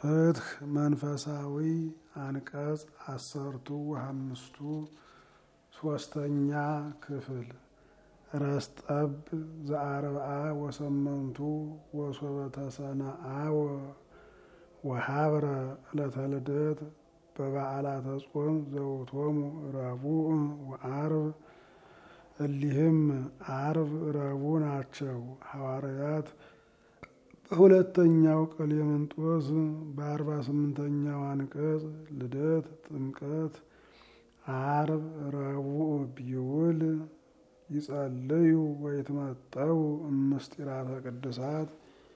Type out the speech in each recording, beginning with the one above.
ፍትህ መንፈሳዊ አንቀጽ አሰርቱ ወአምስቱ ሶስተኛ ክፍል ረስጠብ ዘአርብዓ ወሰመንቱ ወሶበ ተሰነአወ ወሀብረ ዕለተ ልደት በበዓላተ ጾም ዘውቶሙ ረቡዕ ወአርብ እሊህም አርብ ረቡዕ ናቸው። ሐዋርያት በሁለተኛው ቀሌምንጦስ በአርባ ስምንተኛው አንቀጽ ልደት ጥምቀት አርብ ረቡዕ ቢውል ይጸልዩ ወይትመጠው እምስጢራተ ቅድሳት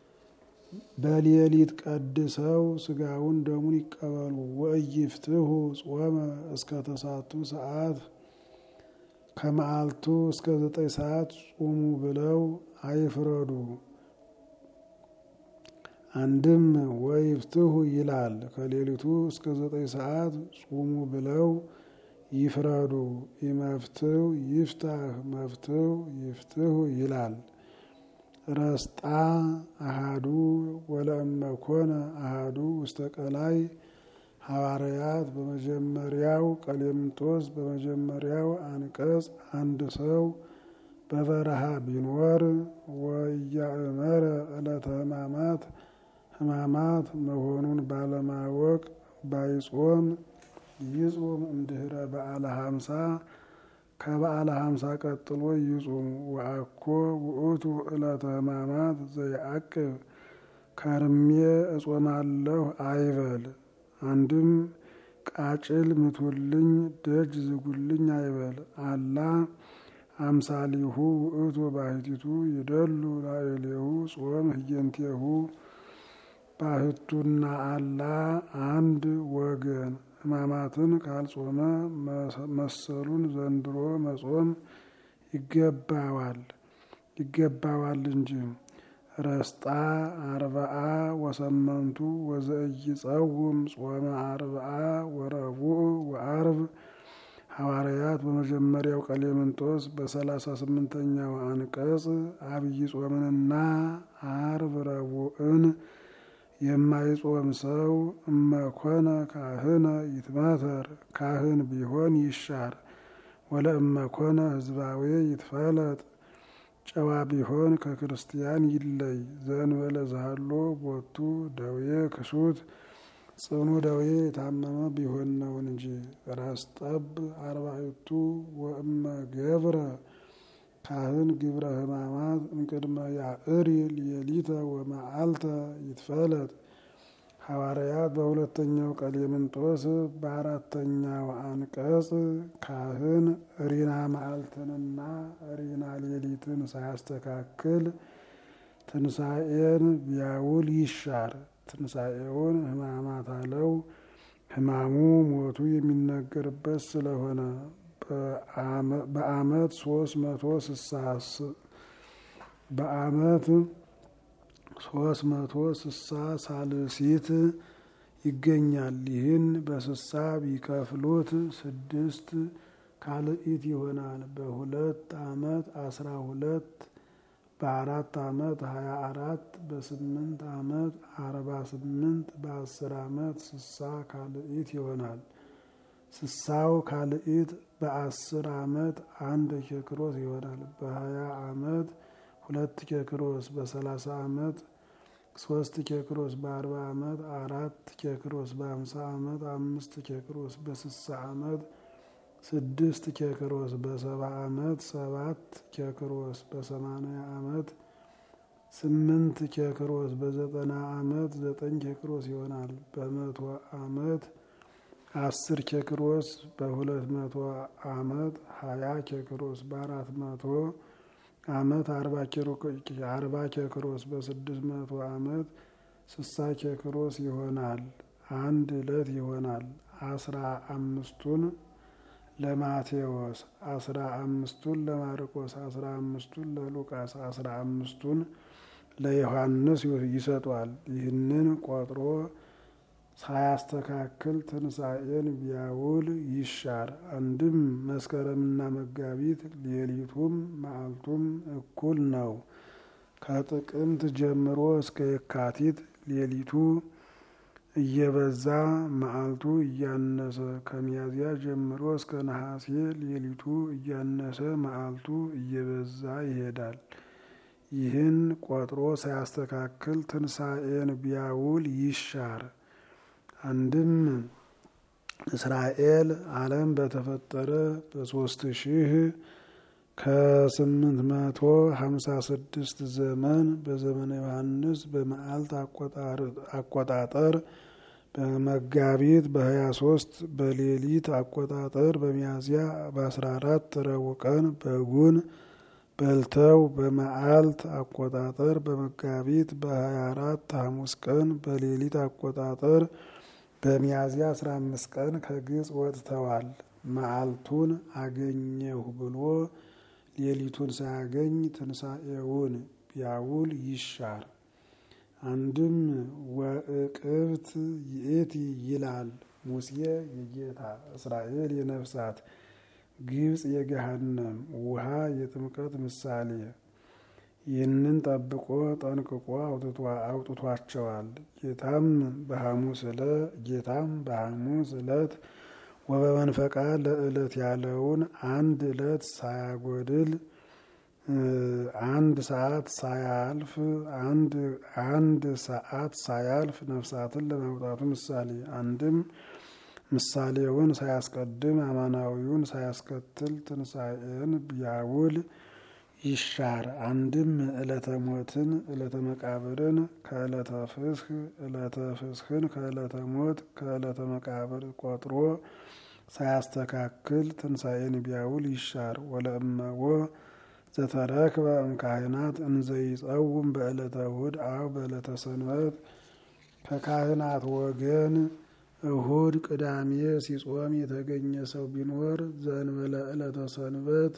በሌሊት ቀድሰው ስጋውን ደሙን ይቀበሉ። ወኢይፍትሑ ጾመ እስከ ተሳቱ ሰዓት ከመዓልቱ እስከ ዘጠኝ ሰዓት ጹሙ ብለው አይፍረዱ። አንድም ወይፍትሑ ይላል። ከሌሊቱ እስከ ዘጠኝ ሰዓት ጹሙ ብለው ይፍረዱ። ኢመፍትው ይፍታህ መፍትው ይፍትሑ ይላል። ረስጣ አሃዱ ወለእመኮነ አሃዱ ውስተ ቀላይ ሐዋርያት በመጀመሪያው ቀሌምንጦስ በመጀመሪያው አንቀጽ አንድ ሰው በበረሃ ቢኖር ወያእመረ ዕለተ ሕማማት ሕማማት መሆኑን ባለማወቅ ባይጾም ይጹም እምድኅረ በዓለ ሀምሳ ከበዓለ ሀምሳ ቀጥሎ ይጹም። ወአኮ ውእቱ ዕለተ ሕማማት ዘይዐቅብ ከርሜ እጾማለሁ አይበል። አንድም ቃጭል ምቱልኝ ደጅ ዝጉልኝ አይበል። አላ አምሳሊሁ ውእቱ ባሕቲቱ ይደሉ ላዕሌሁ ጾም ህየንቴሁ ባህቱና አላ አንድ ወገን ሕማማትን ካልጾመ መሰሉን ዘንድሮ መጾም ይገባዋል ይገባዋል እንጂ። ረስጣ አርብዓ ወሰመንቱ ወዘኢይጸውም ጾመ አርብዓ ወረቡዕ ወአርብ ሐዋርያት በመጀመሪያው ቀሌምንጦስ በሰላሳ ስምንተኛው አንቀጽ አብይ ጾምንና አርብ ረቡዕን የማይጾም ሰው እመኮነ ካህነ ይትመተር ካህን ቢሆን ይሻር። ወለእመኮነ ህዝባዊ ይትፈለጥ ጨዋ ቢሆን ከክርስቲያን ይለይ። ዘእንበለ ዘሃሎ ቦቱ ደዌ ክሱት ጽኑ ደዌ የታመመ ቢሆን ነው እንጂ። ረስጠብ አርባዕቱ ወእመ ገብረ ካህን ግብረ ሕማማት እምቅድመ ያዕሪ ሌሊተ ወመዓልተ ይትፈለጥ። ሐዋርያት በሁለተኛው ቀሌምንጦስ በአራተኛው አንቀጽ ካህን ሪና መዓልትንና ሪና ሌሊትን ሳያስተካክል ትንሣኤን ቢያውል ይሻር። ትንሣኤውን ሕማማት አለው። ሕማሙ ሞቱ የሚነገርበት ስለሆነ በዓመት ሶስት መቶ ስሳ በዓመት ሶስት መቶ ስሳ ሳልሲት ይገኛል። ይህን በስሳ ቢከፍሉት ስድስት ካልኢት ይሆናል። በሁለት ዓመት አስራ ሁለት በአራት ዓመት ሀያ አራት በስምንት ዓመት አርባ ስምንት በአስር ዓመት ስሳ ካልኢት ይሆናል። ስሳው ካልኢት በአስር ዓመት አንድ ኬክሮስ ይሆናል። በሀያ ዓመት ሁለት ኬክሮስ በሰላሳ ዓመት ሶስት ኬክሮስ በአርባ ዓመት አራት ኬክሮስ በአምሳ ዓመት አምስት ኬክሮስ በስሳ ዓመት ስድስት ኬክሮስ በሰባ ዓመት ሰባት ኬክሮስ በሰማንያ ዓመት ስምንት ኬክሮስ በዘጠና ዓመት ዘጠኝ ኬክሮስ ይሆናል። በመቶ ዓመት አስር ኬክሮስ በሁለት መቶ ዓመት ሀያ ኬክሮስ በአራት መቶ ዓመት አርባ ኬክሮስ በስድስት መቶ ዓመት ስሳ ኬክሮስ ይሆናል። አንድ ዕለት ይሆናል። አስራ አምስቱን ለማቴዎስ አስራ አምስቱን ለማርቆስ አስራ አምስቱን ለሉቃስ አስራ አምስቱን ለዮሐንስ ይሰጧል። ይህንን ቆጥሮ ሳያስተካክል ትንሣኤን ቢያውል ይሻር። አንድም መስከረምና መጋቢት ሌሊቱም መዓልቱም እኩል ነው። ከጥቅምት ጀምሮ እስከ የካቲት ሌሊቱ እየበዛ መዓልቱ እያነሰ ከሚያዝያ ጀምሮ እስከ ነሐሴ ሌሊቱ እያነሰ መዓልቱ እየበዛ ይሄዳል። ይህን ቆጥሮ ሳያስተካክል ትንሣኤን ቢያውል ይሻር። አንድም እስራኤል ዓለም በተፈጠረ በሶስት ሺህ ከስምንት መቶ ሀምሳ ስድስት ዘመን በዘመነ ዮሐንስ በመዓልት አቆጣጠር በመጋቢት በሀያ ሶስት በሌሊት አቆጣጠር በሚያዝያ በአስራ አራት ረቡዕ ቀን በጉን በልተው በመዓልት አቆጣጠር በመጋቢት በሀያ አራት ሐሙስ ቀን በሌሊት አቆጣጠር በሚያዝያ አስራ አምስት ቀን ከግብፅ ወጥተዋል። መዓልቱን አገኘሁ ብሎ ሌሊቱን ሳያገኝ ትንሣኤውን ቢያውል ይሻር። አንድም ወእቅብት ይእቲ ይላል ሙሴ የጌታ እስራኤል የነፍሳት ግብፅ የገሃነም ውሃ የጥምቀት ምሳሌ ይህንን ጠብቆ ጠንቅቆ አውጥቷቸዋል። ጌታም በሐሙስ ዕለት ጌታም በሐሙስ ዕለት ወበመንፈቃ ለዕለት ያለውን አንድ ዕለት ሳያጎድል አንድ ሰዓት ሳያልፍ አንድ አንድ ሰዓት ሳያልፍ ነፍሳትን ለማውጣቱ ምሳሌ አንድም ምሳሌውን ሳያስቀድም አማናዊውን ሳያስከትል ትንሣኤን ቢያውል ይሻር። አንድም ዕለተ ሞትን ዕለተ መቃብርን ከዕለተ ፍስህ ዕለተ ፍስህን ከዕለተ ሞት ከዕለተ መቃብር ቆጥሮ ሳያስተካክል ትንሣኤን ቢያውል ይሻር። ወለእመዎ ዘተረክበ እምካህናት እንዘይጸውም በዕለተ እሁድ አው በዕለተ ሰንበት ከካህናት ወገን እሁድ ቅዳሜ ሲጾም የተገኘ ሰው ቢኖር ዘእንበለ ዕለተ ሰንበት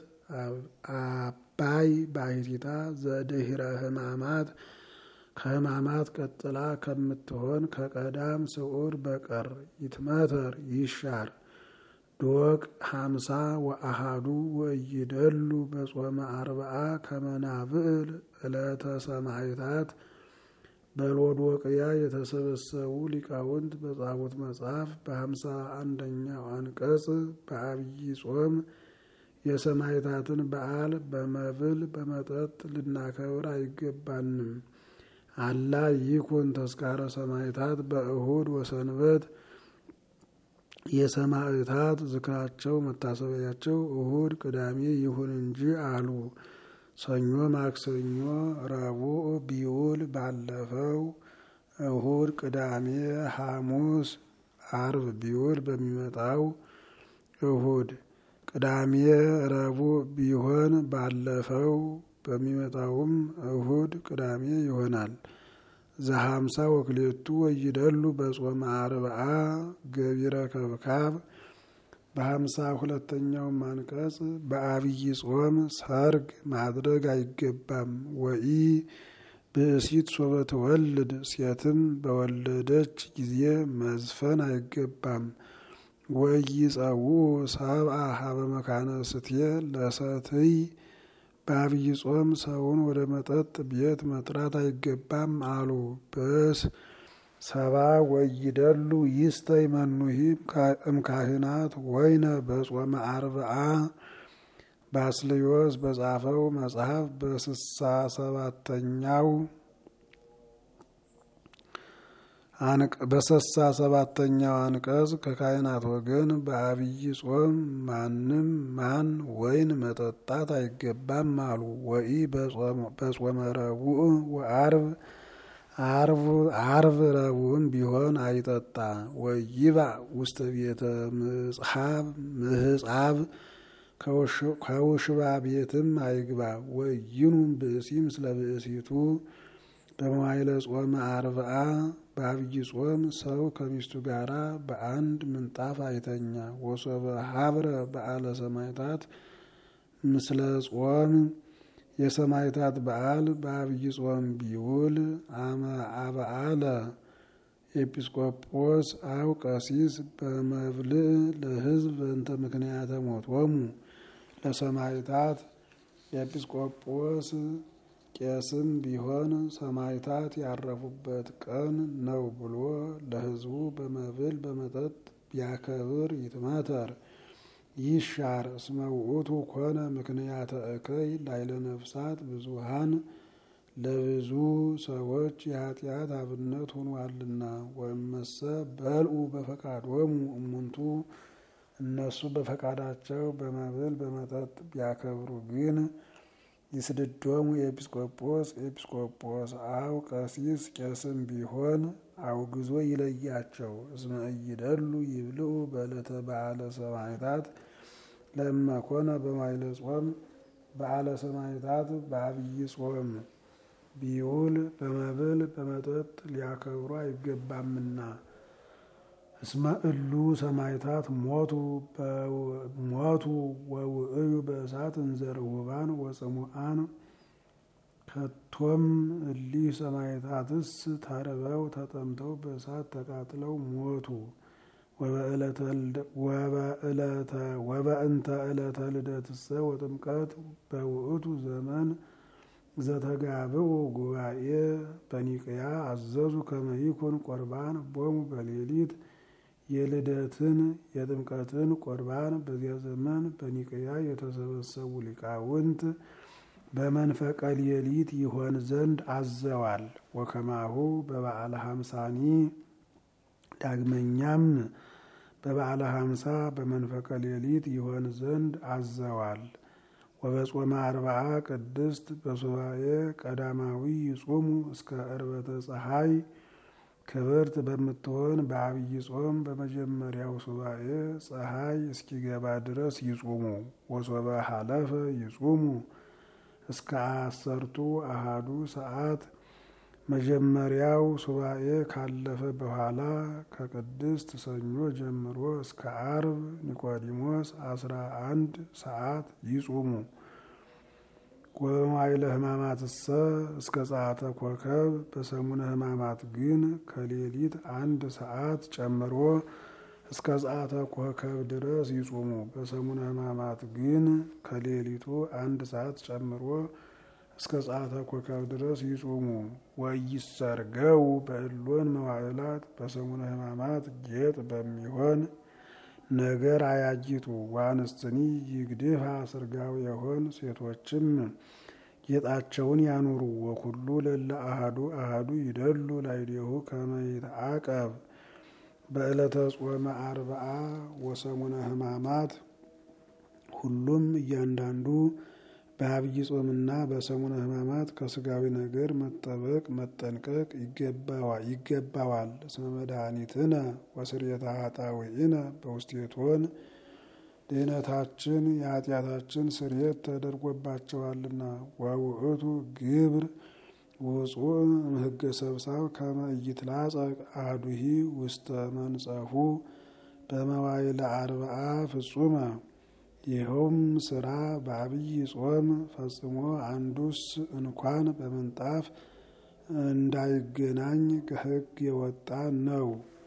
አባይ ባሕቲታ ዘድህረ ሕማማት ከሕማማት ቀጥላ ከምትሆን ከቀዳም ስዑር በቀር ይትመተር ይሻር። ዶቅ ሀምሳ ወአሃዱ ወይደሉ በጾመ አርብዓ ከመናብዕል ዕለተ ሰማዕታት በሎዶቅያ የተሰበሰቡ ሊቃውንት በጻፉት መጽሐፍ በሀምሳ አንደኛው አንቀጽ በአብይ ጾም የሰማዕታትን በዓል በመብል በመጠጥ ልናከብር አይገባንም። አላ ይኩን ተስካረ ሰማዕታት በእሁድ ወሰንበት የሰማዕታት ዝክራቸው መታሰቢያቸው እሁድ ቅዳሜ ይሁን እንጂ አሉ። ሰኞ፣ ማክሰኞ፣ ረቡዕ ቢውል ባለፈው እሁድ፣ ቅዳሜ፣ ሐሙስ፣ አርብ ቢውል በሚመጣው እሁድ፣ ቅዳሜ፣ ረቡዕ ቢሆን ባለፈው በሚመጣውም እሁድ፣ ቅዳሜ ይሆናል። ዘሀምሳ ወክሌቱ ወይደሉ በጾመ አርብዓ ገቢረ ከብካብ በሀምሳ ሁለተኛውም አንቀጽ በአብይ ጾም ሰርግ ማድረግ አይገባም። ወኢ ብእሲት ሶበ ትወልድ ሴትም በወለደች ጊዜ መዝፈን አይገባም። ወኢይጸውዑ ሰብአ ሀበ መካነ ስትየ ለሰትይ በአብይ ጾም ሰውን ወደ መጠጥ ቤት መጥራት አይገባም አሉ። በስ ሰባ ወይደሉ ይስተይ መኑሂ እምካህናት ወይነ በጾመ አርብዓ ባስልዮስ በጻፈው መጽሐፍ በስሳ ሰባተኛው በስሳ ሰባተኛው አንቀጽ ከካህናት ወገን በአብይ ጾም ማንም ማን ወይን መጠጣት አይገባም አሉ። ወኢ በጾመ ረቡዕ ወአርብ አርብ ረቡዕም ቢሆን አይጠጣ። ወይባእ ውስተ ቤተ ምጽሓብ ምህጻብ ከውሽባ ቤትም አይግባ። ወይኑም ብእሲ ምስለ ብእሲቱ በመዋይለ ጾመ አርብዓ በአብይ ጾም ሰው ከሚስቱ ጋራ በአንድ ምንጣፍ አይተኛ። ወሶበ ሀብረ በዓለ ሰማዕታት ምስለ ጾም የሰማዕታት በዓል በአብይ ጾም ቢውል አመ አበዓለ ኤጲስቆጶስ አው ቀሲስ በመብልዕ ለሕዝብ በእንተ ምክንያተ ሞቶሙ ለሰማዕታት ኤጲስቆጶስ ቄስም ቢሆን ሰማዕታት ያረፉበት ቀን ነው ብሎ ለሕዝቡ በመብል በመጠጥ ቢያከብር ይትመተር ይሻር። እስመ ውእቱ ኮነ ምክንያተ እከይ ላይለ ነፍሳት ብዙሃን ለብዙ ሰዎች የኃጢአት አብነት ሆኗልና። ወእመሰ በልዑ በፈቃዶሙ እሙንቱ እነሱ በፈቃዳቸው በመብል በመጠጥ ቢያከብሩ ግን ይስድዶሙ ኤጲስቆጶስ ኤጲስቆጶስ አው ቀሲስ ቄስም ቢሆን አውግዞ ይለያቸው። እስመ ኢይደሉ ይብልዑ በዕለተ በዓለ ሰማዕታት ለእመኮነ በማይለ ጾም በዓለ ሰማዕታት በአብይ ጾም ቢውል በመብል በመጠጥ ሊያከብሩ አይገባምና። እስመ እሉ ሰማዕታት ሞቱ ሞቱ ወውእዩ በእሳት እንዘ ርሁባን ወጽሙአን ከቶም እሊህ ሰማዕታትስ ተርበው ተጠምተው በእሳት ተቃጥለው ሞቱ። ወበእንተ ዕለተ ልደትሰ ወጥምቀት በውእቱ ዘመን ዘተጋብኡ ጉባኤ በኒቅያ አዘዙ ከመ ይኩን ቁርባን ቦሙ በሌሊት የልደትን የጥምቀትን ቁርባን በዚያ ዘመን በኒቅያ የተሰበሰቡ ሊቃውንት በመንፈቀ ሌሊት ይሆን ዘንድ አዘዋል። ወከማሁ በበዓለ ሀምሳኒ ዳግመኛም በበዓለ ሀምሳ በመንፈቀ ሌሊት ይሆን ዘንድ አዘዋል። ወበጾመ አርብዓ ቅድስት በሱባኤ ቀዳማዊ ይጹሙ እስከ ዕርበተ ፀሐይ ክብርት በምትሆን በአብይ ጾም በመጀመሪያው ሱባኤ ፀሐይ እስኪገባ ድረስ ይጹሙ። ወሶበ ሀለፈ ይጹሙ እስከ አሰርቱ አሃዱ ሰዓት መጀመሪያው ሱባኤ ካለፈ በኋላ ከቅድስት ሰኞ ጀምሮ እስከ አርብ ኒቆዲሞስ አስራ አንድ ሰዓት ይጹሙ። ወበማይለ ሕማማትሰ እስከ ጸአተ ኮከብ በሰሙነ ሕማማት ግን ከሌሊት አንድ ሰዓት ጨምሮ እስከ ጸአተ ኮከብ ድረስ ይጹሙ። በሰሙነ ሕማማት ግን ከሌሊቱ አንድ ሰዓት ጨምሮ እስከ ጸአተ ኮከብ ድረስ ይጹሙ። ወይሰርገው በእሎን መዋዕላት በሰሙነ ሕማማት ጌጥ በሚሆን ነገር አያጊጡ። ዋንስትኒ ይግድፋ ስርጋው የሆን ሴቶችም ጌጣቸውን ያኑሩ። ወኩሉ ለለ አሃዱ አሃዱ ይደሉ ላይዴሁ ከመ ይትዓቀብ በዕለተ ጾመ አርብዓ ወሰሙነ ሕማማት ሁሉም እያንዳንዱ በአብይ ጾምና በሰሙነ ሕማማት ከስጋዊ ነገር መጠበቅ መጠንቀቅ ይገባዋል። እስመ መድኃኒትነ ወስርየተ ኃጣውኢነ በውስቴቶን ድህነታችን የኃጢአታችን ስርየት ተደርጎባቸዋልና። ወውእቱ ግብር ውጹእ እምሕገ ሰብሳብ ከመ ኢይትላጸቅ አሐዱሂ ውስተ መንጸፉ በመዋዕለ አርብዓ ፍጹመ ይኸውም ስራ በአብይ ጾም ፈጽሞ አንዱስ እንኳን በምንጣፍ እንዳይገናኝ ከሕግ የወጣ ነው።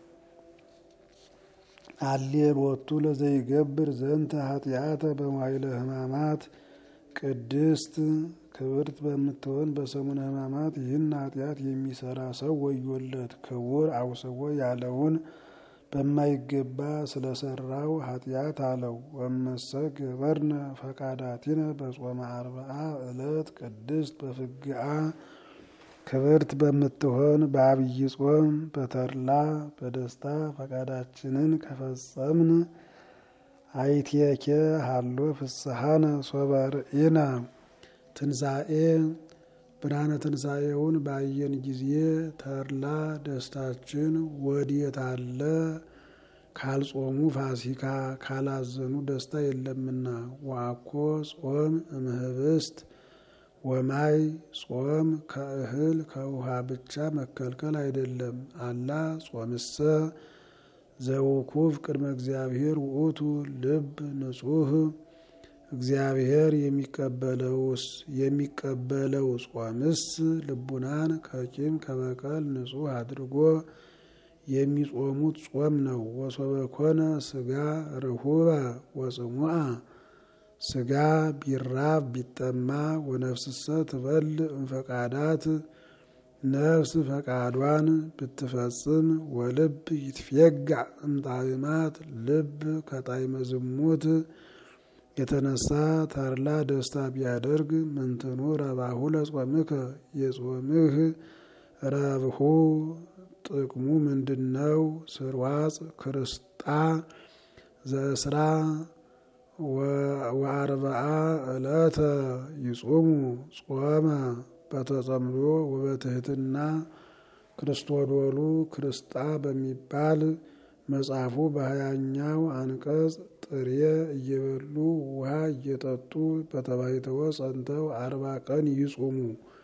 አሌሎቱ ለዘይገብር ዘንተ ኃጢአተ በመዋዕለ ሕማማት ቅድስት ክብርት በምትሆን በሰሙነ ሕማማት ይህን ኃጢአት የሚሰራ ሰው ወዮለት። ክቡር አውስቦ ያለውን በማይገባ ስለሰራው ኃጢአት አለው። ወመሰ ገበርነ ፈቃዳቲነ በጾመ አርብዓ ዕለት ቅድስት በፍግአ ክብርት በምትሆን በአብይ ጾም በተድላ በደስታ ፈቃዳችንን ከፈጸምን አይቴኬ ሀሎ ፍስሐነ ሶበ ርኢነ ትንሣኤ ብርሃነ ትንሣኤውን ባየን ጊዜ ተድላ ደስታችን ወዴት አለ? ካልጾሙ ፋሲካ ካላዘኑ ደስታ የለምና። ዋኮ ጾም እምህብስት ወማይ ጾም ከእህል ከውሃ ብቻ መከልከል አይደለም። አላ ጾምሰ ዘውኩፍ ቅድመ እግዚአብሔር ውእቱ ልብ ንጹህ እግዚአብሔር የሚቀበለውስ የሚቀበለው ጾምስ ልቡናን ከቂም ከበቀል ንጹህ አድርጎ የሚጾሙት ጾም ነው። ወሶበ ኮነ ስጋ ርሁበ ወጽሙአ ስጋ ቢራብ ቢጠማ ወነፍስሰ ትበል እምፈቃዳት ነፍስ ፈቃዷን ብትፈጽም ወልብ ይትፌጋዕ እምጣዕማት ልብ ከጣዕመ ዝሙት የተነሳ ተድላ ደስታ ቢያደርግ ምንትኑ ረባሁ ለጾምከ የጾምህ ረብሁ ጥቅሙ ምንድነው? ስርዋጽ ክርስጣ ዘእስራ ወአርብዓ ዕለተ ይጾሙ ጾመ በተጸምዶ ወበትህትና ክርስቶዶሉ ክርስጣ በሚባል መጽሐፉ በሀያኛው አንቀጽ ጥሬ እየበሉ ውሃ እየጠጡ በተባይተወ ጸንተው አርባ ቀን ይጹሙ።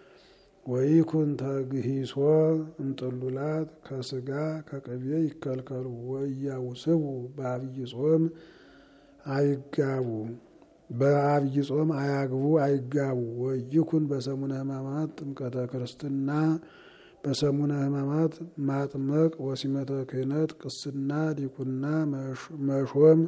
ወይኩን ተግሂሶ እምጥሉላት ከስጋ ከቅቤ ይከልከሉ። ወያውስቡ በአብይ ጾም አይጋቡ በአብይ ጾም አያግቡ አይጋቡ። ወይኩን በሰሙነ ሕማማት ጥምቀተ ክርስትና በሰሙነ ሕማማት ማጥመቅ ወሲመተ ክህነት ቅስና ዲቁና መሾም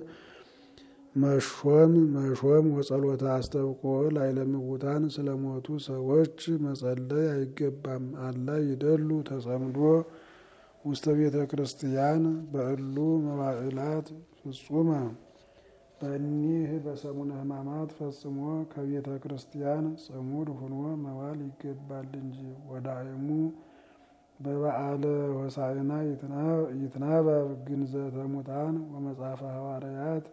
መሾም መሾም ወጸሎተ አስተብቆ ላዕለ ምውታን ስለሞቱ ሰዎች መጸለይ አይገባም። አላ ይደሉ ተጸምዶ ውስተ ቤተ ክርስቲያን በእሉ መዋዕላት ፍጹመ በእኒህ በሰሙነ ሕማማት ፈጽሞ ከቤተ ክርስቲያን ጽሙድ ሁኖ መዋል ይገባል እንጂ ወዳእሙ በበዓለ ሆሳዕና ይትናበብ ግንዘተ ሙታን ወመጽሐፈ ሐዋርያት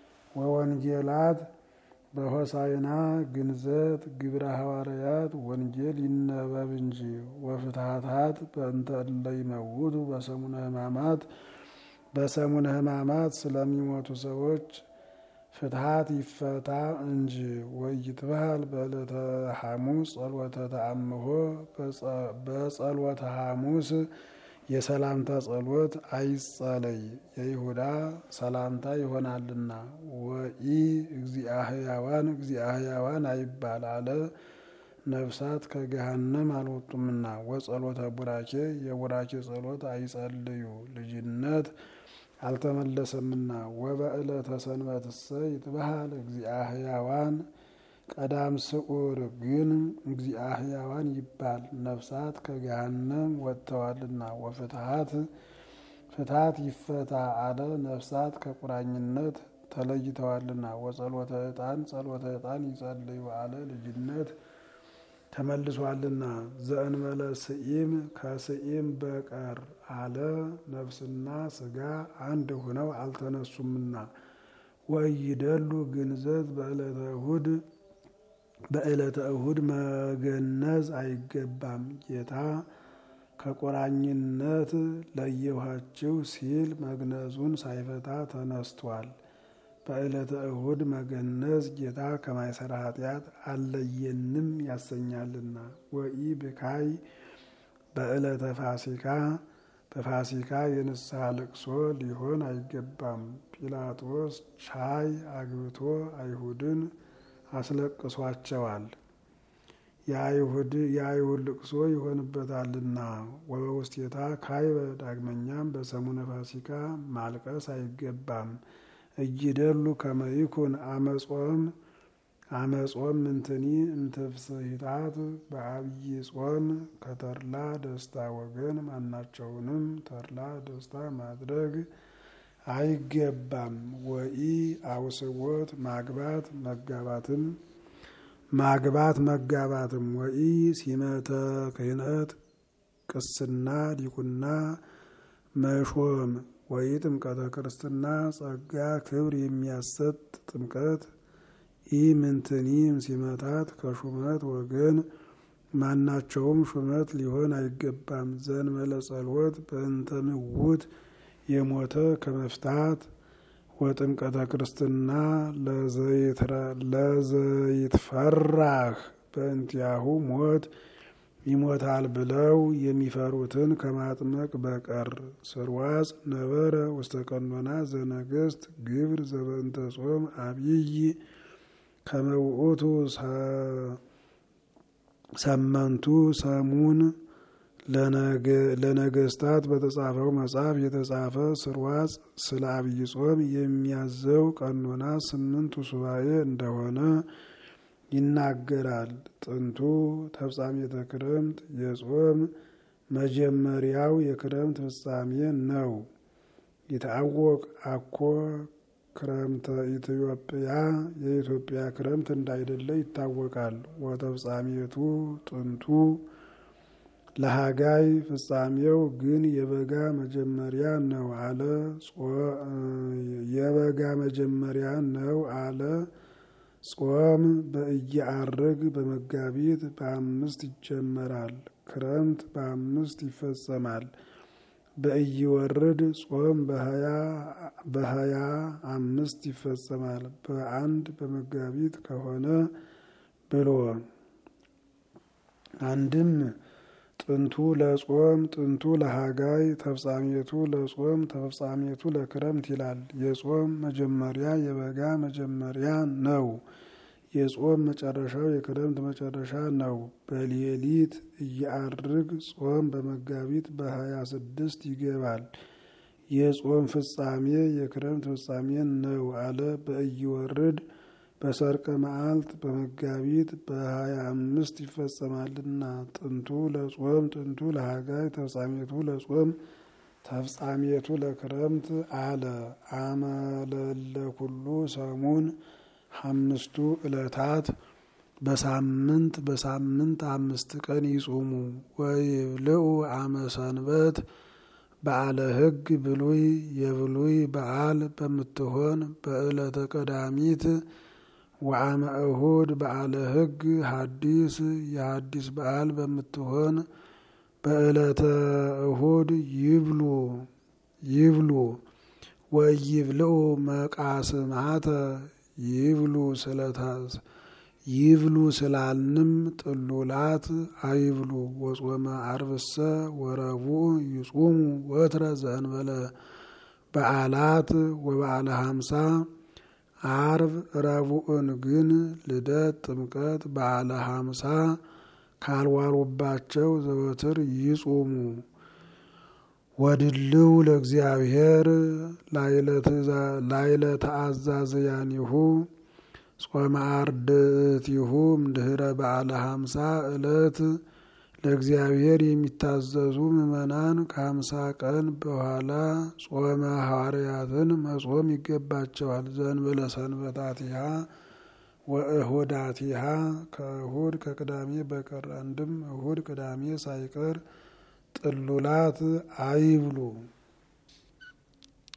ወወንጌላት በሆሳዕና ግንዘት ግብረ ሐዋርያት ወንጌል ይነበብ እንጂ ወፍትሐታት በእንተ እለ ይመውቱ በሰሙነ ሕማማት በሰሙነ ሕማማት ስለሚሞቱ ሰዎች ፍትሐት ይፈታ እንጂ ወይትበሃል በዕለተ ሐሙስ ጸሎተ ተአምሆ በጸሎተ ሐሙስ የሰላምታ ጸሎት አይጸለይ የይሁዳ ሰላምታ ይሆናልና። ወኢ እግዚአ ሕያዋን እግዚአ ሕያዋን አይባል አለ ነፍሳት ከገሃነም አልወጡምና። ወጸሎተ ቡራኬ የቡራኬ ጸሎት አይጸልዩ ልጅነት አልተመለሰምና። ወበዕለተ ሰንበትሰ ይትበሃል እግዚአ ሕያዋን ቀዳም ስዑር ግን እግዚአ ሕያዋን ይባል ነፍሳት ከገሃነም ወጥተዋልና። ወፍትሐት ፍትሐት ይፈታ አለ ነፍሳት ከቁራኝነት ተለይተዋልና። ወጸሎተ ዕጣን ጸሎተ ዕጣን ይጸልዩ አለ ልጅነት ተመልሷልና። ዘእንበለ ስኢም ከስኢም በቀር አለ ነፍስና ስጋ አንድ ሆነው አልተነሱምና። ወይደሉ ግንዘት በዕለተ እሁድ በዕለተ እሁድ መገነዝ አይገባም። ጌታ ከቁራኝነት ለየኋችሁ ሲል መግነዙን ሳይፈታ ተነስቷል። በዕለተ እሁድ መገነዝ ጌታ ከማይሰራ ኃጢአት አለየንም ያሰኛልና። ወኢ ብካይ በዕለተ ፋሲካ በፋሲካ የንስሐ ልቅሶ ሊሆን አይገባም። ጲላጦስ ቻይ አግብቶ አይሁድን አስለቅሷቸዋል። የአይሁድ ልቅሶ ይሆንበታልና። ወበውስቴታ ካይበ ዳግመኛም በሰሙነ ፋሲካ ማልቀስ አይገባም። እይደሉ ከመይኩን አመጾም አመጾም ምንትኒ እምትፍስሂታት በአብይ ጾም ከተድላ ደስታ ወገን ማናቸውንም ተድላ ደስታ ማድረግ አይገባም። ወኢ አውስቦት ማግባት መጋባትም ማግባት መጋባትም ወኢ ሲመተ ክህነት ቅስና ዲቁና መሾም ወይ ጥምቀተ ክርስትና ጸጋ ክብር የሚያሰጥ ጥምቀት ኢ ምንትኒም ሲመታት ከሹመት ወገን ማናቸውም ሹመት ሊሆን አይገባም። ዘእንበለ ጸሎት በእንተ ምውት የሞተ ከመፍታት ወጥምቀተ ክርስትና ለዘይትፈራህ በእንቲያሁ ሞት ይሞታል ብለው የሚፈሩትን ከማጥመቅ በቀር ስርዋጽ ነበረ ውስተ ቀኖና ዘነገስት ግብር ዘበንተ ጾም አብይ ከመውእቱ ሰመንቱ ሰሙን ለነገስታት በተጻፈው መጽሐፍ የተጻፈ ስርዋጽ ስለ አብይ ጾም የሚያዘው ቀኖና ስምንቱ ሱባኤ እንደሆነ ይናገራል። ጥንቱ ተፍጻሜተ ክረምት የጾም መጀመሪያው የክረምት ፍጻሜ ነው። ይታወቅ አኮ ክረምተ ኢትዮጵያ የኢትዮጵያ ክረምት እንዳይደለ ይታወቃል። ወተፍጻሜቱ ጥንቱ ለሀጋይ ፍጻሜው ግን የበጋ መጀመሪያ ነው አለ። የበጋ መጀመሪያ ነው አለ። ጾም በእየአርግ በመጋቢት በአምስት ይጀመራል። ክረምት በአምስት ይፈጸማል። በእይወርድ ጾም በሀያ አምስት ይፈጸማል። በአንድ በመጋቢት ከሆነ ብሎ አንድም ጥንቱ ለጾም ጥንቱ ለሀጋይ ተፍጻሜቱ ለጾም ተፍጻሜቱ ለክረምት ይላል። የጾም መጀመሪያ የበጋ መጀመሪያ ነው። የጾም መጨረሻው የክረምት መጨረሻ ነው። በሌሊት እያርግ ጾም በመጋቢት በሀያ ስድስት ይገባል። የጾም ፍጻሜ የክረምት ፍጻሜ ነው አለ። በእይወርድ በሰርቀ መዓልት በመጋቢት በሀያ አምስት ይፈጸማልና ጥንቱ ለጾም ጥንቱ ለሀጋይ ተፍጻሜቱ ለጾም ተፍጻሜቱ ለክረምት አለ። አመለለ ኩሉ ሰሙን አምስቱ ዕለታት በሳምንት በሳምንት አምስት ቀን ይጹሙ። ወይብልዑ አመ ሰንበት በዓለ ሕግ ብሉይ የብሉይ በዓል በምትሆን በዕለተ ቀዳሚት ወአመ እሁድ በዓለ ሕግ ሐዲስ የሐዲስ በዓል በምትሆን በዕለተ እሁድ ይብሉ ይብሉ ወይብልዑ መቃስማተ ይብሉ ስለታስ ይብሉ ስላልንም ጥሉላት አይብሉ። ወጾመ አርብሰ ወረቡዕ ይጹሙ ወትረ ዘእንበለ በዓላት ወበዓለ ሀምሳ አርብ ረቡዕን ግን ልደት፣ ጥምቀት፣ በዓለ ሀምሳ ካልዋሉባቸው ዘወትር ይጹሙ። ወድልው ለእግዚአብሔር ላይለ ተአዛዝያኒሁ ጾመ አርድእቲሁ እምድህረ በዓለ ሀምሳ ዕለት ለእግዚአብሔር የሚታዘዙ ምዕመናን ከሀምሳ ቀን በኋላ ጾመ ሐዋርያትን መጾም ይገባቸዋል። ዘእንበለ ሰንበታቲሃ ወእሁዳቲሃ ከእሁድ ከቅዳሜ በቀር አንድም እሁድ ቅዳሜ ሳይቀር ጥሉላት አይብሉ።